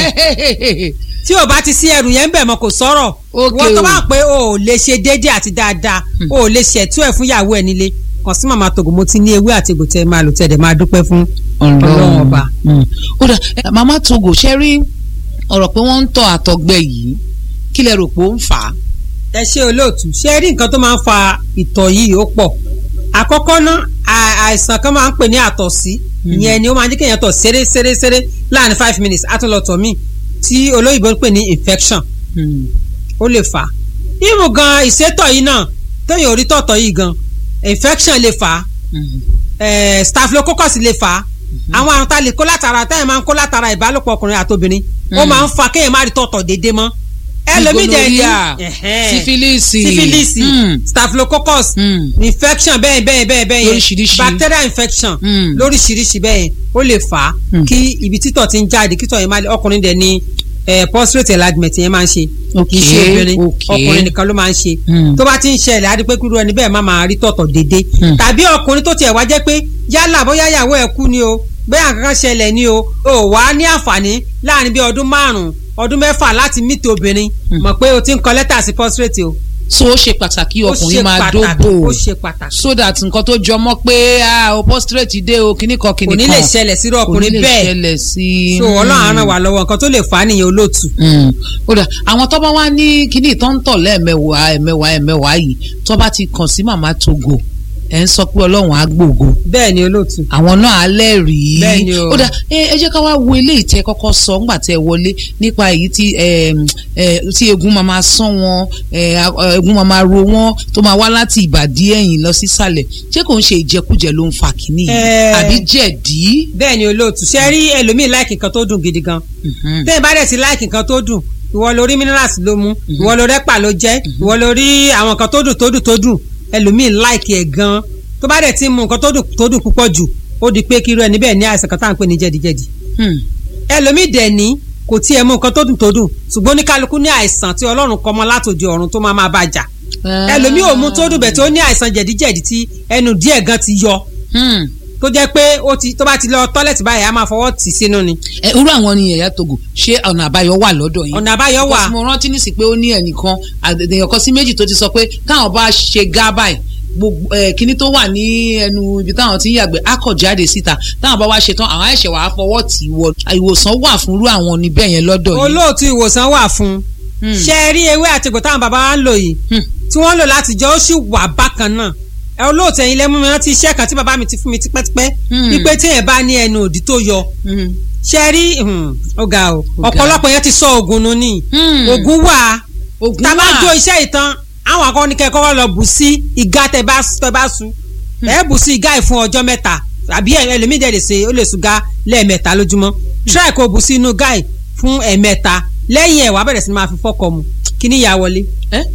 tí ò bá ti sí ẹrù yẹn ń bẹ̀ mọ́ kò sọ̀rọ̀ Ok wọ́n tó o. bá pé o ò lè ṣe déédéé àti dáadáa o ò lè ṣẹ̀tú ẹ̀ fún ìyàwó ẹ̀ nílé kàn sí màmá tògò mo ti ní ewé àti egbò tẹ́ ẹ máa lò tẹ́ ẹ dẹ̀ máa dúpẹ́ fún ọlọ́run ọba. Hmm. ó dà ẹ, màmá togo ṣe rí ọ̀rọ̀ pé wọ́n ń tọ́ àtọ̀gbẹ yìí kí lẹ rò pé ó ń fà á. ẹ ṣe olóòtú ṣe rí nǹkan tó máa ń fa ìtọ̀ yìí ó pọ̀ àkọ́kọ́ náà à- àìsàn kan máa ń pè ní àtọ̀sí ìyẹn ni ó máa ń jẹ́ kéèyàn tọ̀ ṣeré ṣeré ṣeré láàrin five minutes á tún lọ tọ̀ míì tí olóyìnbó ń pè ní infection Hmm. ó lè fà á ìmù gan ìsétọ̀ yìí náà téèyàn ò rí tọ̀tọ̀ yìí gan infection lè fà á Hmm. eh, staphylococcus lè fà á àwọn àrùn tá a lè kó látara táyà máa ń kó látara ìbálòpọ̀ ọkùnrin àtobìnrin ó Mm. máa ń fa kéèyàn má rí tọ̀tọ̀ déédéé mọ́ ẹlòmíì dẹ̀ ní Gonorrhea, ẹ̀hẹ́n sífílìsì sífílìsì Hmm. staphylococcus Hmm. infection bẹ́ẹ̀ bẹ́ẹ̀ bẹ́ẹ̀ bẹ́ẹ̀ yẹn Lóríṣiríṣi. bacterial infection Mm. lóríṣiríṣi bẹ́ẹ̀ yẹn ó lè fà á Mm. kí ibi títọ̀ ti ń jáde kítọ̀ yẹn máa lè ọkùnrin dẹ̀ ní eh, prostate enlargement yẹn máa ń ṣe kì í ṣe Okay, obìnrin okay. ọkùnrin nìkan ló máa ń ṣe Mm. tó bá ti ń ṣẹlẹ̀ á di pé kúrú ẹni bẹ́ẹ̀ má máa rí tọ̀tọ̀ déédéé Mm. tàbí ọkùnrin tó tiẹ̀ wá jẹ́ pé yálà bóyá ìyàwó ẹ̀ kú ni o bẹ́ẹ̀ kankan ṣẹlẹ̀ ni o ò wá ní àǹfààní láàrin bí ọdún márùn-ún ọdún mẹ́fà láti mítì obìnrin mọ̀ pé o ti ń kọ lẹ́tà sí prostate o so ó ṣe pàtàkì ó ṣe ọkùnrin máa pàtàkì dóbò ó ṣe pàtàkì so that nǹkan tó jọmọ́ pé ah, o prostrate dé o kíní kan kíní kò kan ní lè ṣẹlẹ̀ sírú ọkùnrin kò ní lè bẹ́ẹ̀ ṣẹlẹ̀ sí i. so ọlọ́run á ràn wá lọ́wọ́ nǹkan tó lè fà á nìyẹn olóòtú. Mm. ó dà àwọn tó bá wá ní kíní tó ń tọ̀ lẹ́ẹ̀mẹwàá ẹ̀mẹwàá ẹ̀mẹwàá yìí tó bá ti kàn sí màmá togo ẹ̀ ń sọ pé ọlọ́run á gbògo bẹ́ẹ̀ ni olóòtú. àwọn náà á lẹ́rìí Bẹ́ẹ̀ ni o. ó dà ẹ ẹ jẹ́ ká wá wo eléyìí tẹ́ kọ́kọ́ sọ ńgbà tẹ́ ẹ wọlé nípa èyí tí ẹm, ẹ, tí egun máa máa sán wọn ẹ, a- egun máa máa ro wọn tó máa wá láti ìbàdí ẹ̀yìn lọ sísàlẹ̀ ṣé kò ń ṣe ìjẹkújẹ ló ń fa kínní yìí Ẹ. àbí jẹ̀dí. bẹ́ẹ̀ ni olóòtú ṣe rí ẹlòmíì láìkì nǹkan tó dùn gidi gan Mhm. tẹ́yìn bá dẹ̀ ti láìkì nǹkan tó dùn ìwọ lórí minerals ló mú ìwọ lórí ẹ̀pà ló jẹ́ ìwọ lórí àwọn nǹkan tó dùn tó dùn tó dùn ẹlòmíì láìkì ẹ̀ gan tó bá dẹ̀ ti mú nǹkan tó dùn tó dùn púpọ̀ jù ó di pé kí irú ẹni bẹ́ẹ̀ ní àìsàn kan tá à ń pè ní jẹ̀díjẹ̀dí Hmm. ẹlòmíì dẹ̀ ní kò tiẹ̀ mú nǹkan tó dùn tó dùn ṣùgbọ́n oníkálukú ní àìsàn tí ọlọ́run kọ mọ́ látòdì ọ̀run tó máa máa bá jà ẹlòmíì ò mú tó dùn bẹ̀ tó ní àìsàn jẹ̀díjẹ̀dí tí ẹnu díẹ̀ gan ti yọ Hmm. tó jẹ́ pé ó ti tó bá ti lọ tọ́lẹ̀tì báyìí á máa fọwọ́ tì sínú ni ẹ irú àwọn ni ẹ̀yà togo ṣé ọ̀nà àbáyọ wà lọ́dọ̀ yín. ọ̀nà àbáyọ wà Because mo rántí nísì pé ó ní ẹnìkan àdèyàn kan sí méjì tó ti sọ pé káwọn bá ṣe gá báyìí gbogbo ẹ kíní tó wà ní ẹnu ibi táwọn ti ń yàgbẹ́ á kọ̀ jáde síta táwọn bá wá ṣe tán àwọn ẹ̀ṣẹ̀ wàá fọwọ́ tì í wọ ìwòsàn wà fún irú àwọn níbẹ̀ yẹn lọ́dọ̀ yìí. olóòtú ìwòsàn wà fún un ṣe é rí ewé àtìkù táwọn bàbá wa ń lò yìí Hmm. tí wọ́n lò láti jọ ó sì wà bákan náà ẹ olóòtú ẹ̀yin lẹ́mú mi rántí iṣẹ́ kan tí bàbá mi ti fún mi tipẹ́tipẹ́ Hmm. wípé téèyàn bá ní ẹnu òdì tó yọ Hmm. ṣe é rí hmm, ó ga o Ó ga. ọ̀pọ̀lọpọ̀ yẹn ti sọ ògùn nù ní Hmm. ògùn wà Ògùn tá a bá wà. jó iṣẹ́ ìtàn àwọn akọni kẹ́kọ̀ọ́ lọ bù sí ìgá tẹ bá tẹ bá su ẹ bù sí ìgá yìí fún ọjọ́ mẹ́ta àbí ẹ- ẹlòmíì dẹ̀ lè ṣe ó lè sùn gá lẹ́ẹ̀mẹ́ta lójúmọ́ try kó bù sí inú gá yìí fún ẹ̀ẹ̀mẹ́ta lẹ́yìn ẹ̀ wàá bẹ̀rẹ̀ sí ni máa fi fọ́kọ mu kí ni ìyá wọlé ẹ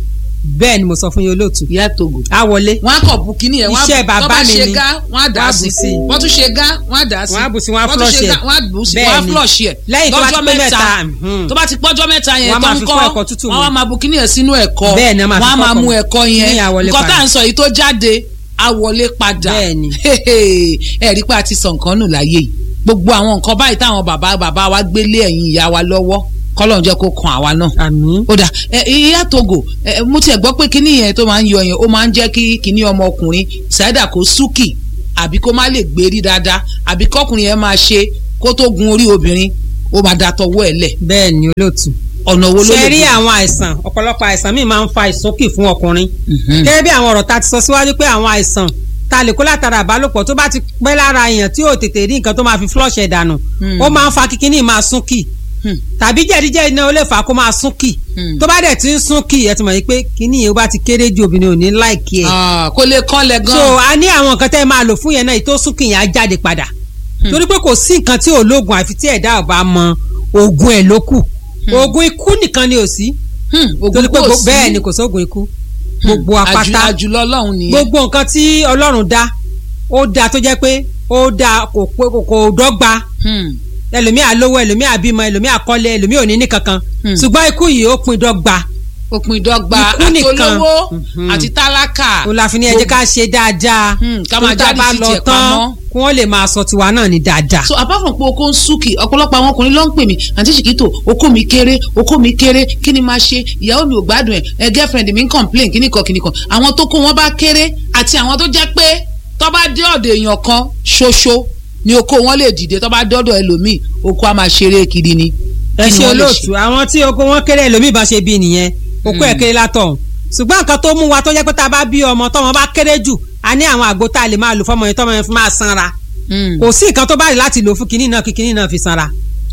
bẹ́ẹ̀ ni mo sọ fún yín olóòtú ìyá togo á wọlé wọn á kọ bu kíní yẹn wọn á Iṣẹ́ bu- bàbá tó bá mi ṣe ni. gá wọn á dà Wọ́n á sí bù sí i. wọn tún ṣe gá wọn á dà sí Wọ́n á bù sí i, wọ́n á tún flush ṣe ẹ̀. gá, wọn á bù sí i, Bẹ́ẹ̀ wọ́n á ni. flush ẹ̀ Lẹ́yìn tó bá ti lọ́jọ́ pé mẹ́ta mẹ́ta, mhm. tó bá ti pọ́jọ́ mẹ́ta yẹn Wọ́n á tó máa ń fi kọ́ kún ẹ̀kọ́ tútù wọ́n mu. á máa bu kíní yẹn sínú ẹ̀kọ́ Bẹ́ẹ̀ ni, wọ́n á máa wọ́n á fi máa kọ́kọ́ mú mu. ẹ̀kọ́ Kíní yẹn yẹn á wọlé nǹkan tá padà. à ń sọ yìí tó jáde á wọlé padà Bẹ́ẹ̀ ni. ẹ rí pé a ti sọ nǹkan nù láyé yìí gbogbo àwọn nǹkan báyìí táwọn bàbá bàbá wa gbélé ẹ̀yìn ìyá wa lọ́wọ́ kọ́lọ́n jẹ́ kó kan àwa náà àmín ó dà ẹ ìyá togo ẹ mo tiẹ̀ gbọ́ pé kíní yẹn tó máa ń yọ yẹn ó máa ń jẹ́ kí kíní ọmọkùnrin ṣáídà kó súkì àbí kó má lè gbérí dáadáa àbí kọkùnrin yẹn máa ṣe kó tó gun orí obìnrin ó máa da tọwọ́ ẹ̀ lẹ̀ bẹ́ẹ̀ ni olóòtú ọ̀nà wo ló ṣe lè rí gbà? àwọn àìsàn ọ̀pọ̀lọpọ̀ àìsàn míì máa ń fa ìsókì fún ọkùnrin Mhm. gẹ́gẹ́ bí àwọn ọ̀rọ̀ ta ti sọ síwájú pé àwọn àìsàn ta lè kó látara àbálòpọ̀ tó bá ti pẹ́ lára èèyàn tí ò tètè rí nǹkan tó máa fi flush ẹ̀ dànù Hmm. ó máa ń fa kíkíní máa súnkì Hmm. tàbí jẹ̀díjẹ̀dí náà ó lè fà á kó máa súnkì Hmm. tó bá dẹ̀ ti ń súnkì ẹ ti mọ̀ yìí pé kíní yẹn ó bá ti kéré ju obìnrin ò ní láìkí ẹ̀ Ah, kó lè kánlẹ̀ so gan. a ní àwọn nǹkan tẹ́ ẹ máa lò fún yẹn náà èyí tó súnkì yẹn á jáde padà torí pé kò sí nǹkan tí ò lóògùn àfi tí ẹ̀dá ò bá mọ oògùn ẹ̀ ló kù oògùn ikú nìkan ni ò sí Hmm, ògùn torí pé kò gbo- sí. bẹ́ẹ̀ ni kò sóògùn ikú gbogbo Àjù- apáta àjùlọ ọlọ́run nìyẹn. gbogbo nǹkan tí ọlọ́run dá ó dá tó jẹ́ pé ó dá kò pé kò- kò dọ́gba Hmm. ẹlòmíà lówó ẹlòmíà bímọ ẹlòmíà kọ́lé ẹlòmíà ò ní ní kankan Hmm. ṣùgbọ́n ikú yìí ó pin dọ́gba òpin ìdọ́gba Ikú nìkan. àtolówó Mhm. àti tálákà. òun la fi ní ẹ jẹ́ ká ṣe dáadáa Hmm, ká máa tó tá a jáde bá sí lọ tiẹ̀ tán pamọ́. kí wọ́n lè máa sọ tiwa náà ní dáadáa. so apart from pé oko ń súnkì ọ̀pọ̀lọpọ̀ àwọn ọkùnrin ló ń pè mí àǹtí ṣìkìtò oko mi kéré oko mi kéré kí ni máa ṣe ìyàwó mi ò gbádùn ẹ̀ ẹ girlfriend mi ń complain kíní kan kíní kan àwọn tó kó wọn bá kéré àti àwọn tó jẹ́ pé tó bá dé ọ̀dọ̀ èèyàn kan ṣoṣo ni oko wọn lè dìde tó bá dọ́dọ̀ ẹlòmíì oko á máa ṣeré kiri ni. ẹ Kí ni ṣe wọ́n lè olóòtú àwọn tí oko wọn kéré ẹlòmíì bá ṣe bí nìyẹn okó ẹ kéré látọ̀hún ṣùgbọ́n nǹkan tó mú wa tó jẹ́ pé tá a bá bí ọmọ tọ́mọ bá kéré jù a ní àwọn àgbo tá a lè máa lò fọmọ yẹn tọ́mọ yẹn fi máa sanra Hmm. kò sí nǹkan tó bá rí láti lò fún kinní náà kí kinní náà fi sanra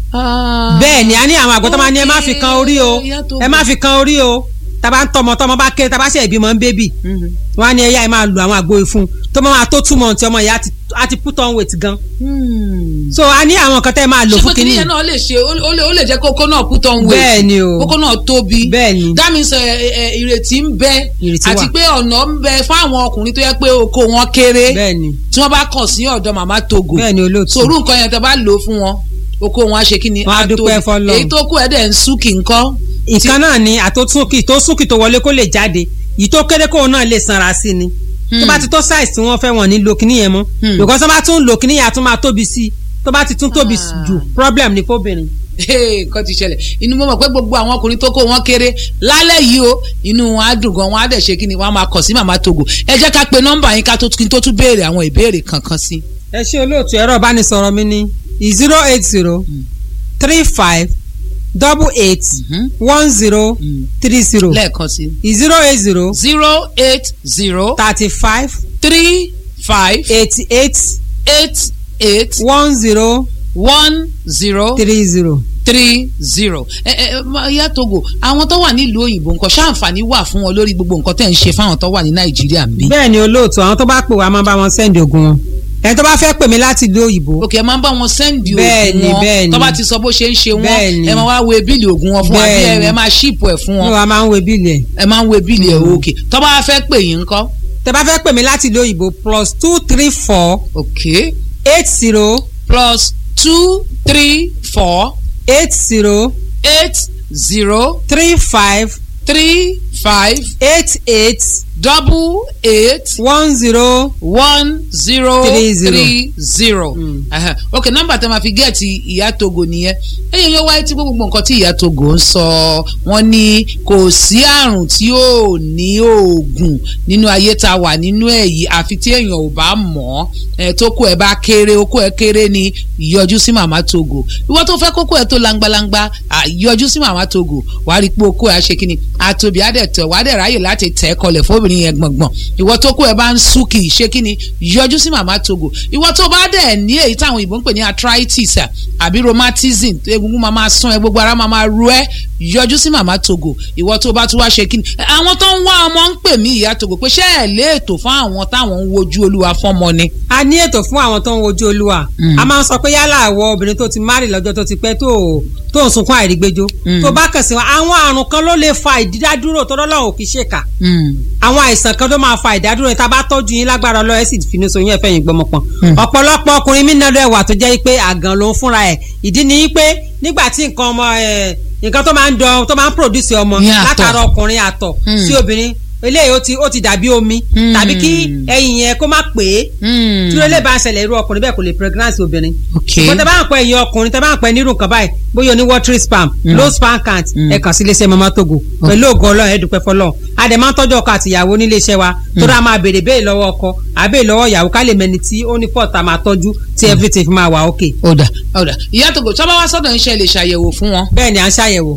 Ah. bẹ́ẹ̀ ni a ní àwọn àgbo tó máa ní ẹ má fi kan orí o Ìyá tó ẹ má fi kan orí o tá a bá ń tọmọ tọmọ bá kéré tá a bá ṣe ìbímọ ń bébì Mhm. wọn á ní ẹyà ẹ máa lo àwọn àgbo ìfun tó máa tó túmọ̀ tí ọmọ yẹn á ti- á ti put on weight gan Hmm. so a ní àwọn nǹkan tẹ́ ẹ máa lò ṣé fún pé kinní kìnìyàn náà lè ṣe ó ó lè ó lè jẹ́ kókó náà put on weight bẹ́ẹ̀ ni o kókó náà tóbi bẹ́ẹ̀ ni that means ẹ, ẹ, ẹ, ìrètí ń bẹ Ìrètí àti wà. pé ọ̀nà ń bẹ fún àwọn ọkùnrin tó yẹ pé oko wọn kéré bẹ́ẹ̀ ni tí wọ́n bá kàn sí ọ̀dọ̀ màmá togo bẹ́ẹ̀ ni olóòtú sòrú nǹkan yẹn tẹ́ bá lò ó fún wọn oko wọn á ṣe kí ni Wọ́n á tóbi. dúpẹ́ f'Ọlọ́run. èyí tó kù ẹ̀ dẹ̀ ń súnkì ńkọ́ ìkan náà ni àtòtúnkì tó súnkì tó wọlé kó lè jáde yìí tó kéré kóun náà lè sanra sí ni tó bá ti tó size tí wọ́n fẹ́ wọ́n ní lo kíní yẹn mọ́ Hmm. because tó bá tún lo kíní yẹn a tún máa tóbi sí i tó bá ti tún tóbi Ah. jù problem ni fóbìnrin. Hey, nǹkan ti ṣẹlẹ̀ inú mo mọ̀ pé gbogbo àwọn ọkùnrin tó kó wọn kéré lálẹ́ yìí o inú wọn á dùn gan wọn á dẹ̀ ṣe kí ni wọn á máa kàn sí màmá togo ẹ jẹ́ ká pe nọ́mbà yín ká tó kí n tó tún béèrè àwọn ìbéèrè kankan sí. ẹ ṣe olóòtú ẹ̀rọ ìbánisọ̀rọ̀ mi ní zero eight zero three five double eight one zero three zero lẹ́ẹ̀kan sí. zero eight zero zero eight zero thirty five three five eighty eight eight eight one zero one zero three zero. three zero. ẹ ẹ ma- ìyá togo àwọn tó wà nílùú òyìnbó nǹkan ṣáǹfààní wà fún wọn lórí gbogbo nǹkan tẹ̀ ń ṣe fáwọn tó wà ní nàìjíríà ń bí. bẹ́ẹ̀ ni olóòtú àwọn tó bá pè wá máa bá wọn sẹ́ndì ogun wọn ẹni tó bá fẹ́ pè mí láti ìlú òyìnbó òkè ẹ máa ń bá wọn sẹ́ndì Bẹ́ẹ̀ni, oògùn wọn bẹ́ẹ̀ni. tó bá ti sọ bó ṣe ń ṣe wọn Bẹ́ẹ̀ni. ẹ máa wá wo bíìlì oògùn wọn fún wa bí ẹ Bẹ́ẹ̀ni. ẹ máa ṣíìpù ẹ̀ fún ní wọn wa máa ń wo bíìlì ẹ̀ ẹ máa ń wo bíìlì ẹ̀ òkè tó bá fẹ́ pè yín ńkọ́. tẹ bá fẹ́ pè mí láti ìlú òyìnbó plus two three four òkè eight zero plus two three four eight zero eight zero three five three five eight eight double eight one zero one zero Three zero. three zero. Ẹhẹ. ok nọ́mbà tẹ́ máa fi gẹẹti ìyá togo nìyẹn ẹyẹ yóò wáyé tí gbogbo nǹkan tí ìyá togo ń sọ wọ́n ní kò sí àrùn tí ò ní oògùn nínú ayé tá a wà nínú ẹ̀ yìí àfi tí èèyàn ò bá mọ̀ ẹ tó kó ẹ bá kéré okó ẹ kéré ni yọjú sí màmá togo ìwọ tó fẹ́ kókó ẹ tó langbalangba à, yọjú sí màmá togo wàá rí i pé okó ẹ á ṣe kí ni àtòbí á dẹ̀ tẹ̀ wàá dẹ̀ ráyè láti tẹ̀ ẹ́ kọlẹ̀ fóbìnrin obìnrin yẹn gbọ̀ngbọ̀n ìwọ tó kó ẹ bá ń sú kì í ṣe kí ni yọjú sí màmá togo ìwọ tó bá dẹ̀ ní èyí táwọn òyìnbó ń pè ní arthritis à, àbí rheumatism egungun máa máa sún ẹ gbogbo ara máa máa ru ẹ yọjú sí màmá togo ìwọ tó bá tún wá ṣe kí ni àwọn tó ń wá ọmọ ń pè mí ìyá togo pé ṣé ẹ lé ètò fún àwọn táwọn ń wojú olúwa fọ́mọ ni. a ní ètò fún àwọn tó ń wojú olúwa a máa ń sọ pé yálà àwọ obìnrin tó ti márì lọ́jọ́ tó ti pẹ́ tó tó ń sunkún àìrígbéjó tó bá kàn sí wọn àwọn àrùn kan ló lè fa ìdádúró tó lọ́lọ́run ò kì í ṣèkà àwọn àìsàn kan tó máa fa ìdádúró yẹn tá a bá tọ́jú yín lágbára ọlọ́ọ̀ ẹ̀ sì finú so yín ẹ̀fẹ́ yín gbọmọpọ̀n ọ̀pọ̀lọpọ̀ ọkùnrin mí náà wà tó jẹ́ pé àgàn ló ń fúnra ẹ̀ ìdí ni pé nígbà tí nǹkan ọmọ ẹ̀ nǹkan tó máa ń dán tó máa ń produce ọmọ Ní àtọ̀. látara ọkùnrin àtọ̀ sí obìnrin eléyìí ó ti ó ti dàbí omi tàbí kí ẹyin yẹn kó má pè é tí ó lè bá ń ṣẹlẹ̀ irú ọkùnrin bẹ́ẹ̀ kò lè pregnancy obìnrin Okay. ṣùgbọ́n tẹ bá ń pẹ́ ẹ̀yin ọkùnrin tẹ bá ń pẹ́ nírú nǹkan báyìí bóyá oní watery spam low sperm count ẹ kàn sí iléeṣẹ́ mama togo pẹ̀lú ògo ọlọ́run ẹ dúpẹ́ fọlọ́run a dẹ̀ máa ń tọ́jú ọkọ àti ìyàwó nílé iṣẹ́ wa tó dáa máa béèrè béèrè lọ́wọ́ ọkọ àbẹ́ẹ̀ lọ́wọ́ ìyàwó ká lè mẹni tí ó ní pọ̀ta máa tọ́jú tí everything fi máa wà okay ọ̀dà ọ̀dà ìyá togo tí wọ́n bá wá sọ́dọ̀ iṣẹ́ lè ṣàyẹ̀wò fún wọn. bẹ́ẹ̀ ni à ń ṣàyẹ̀wò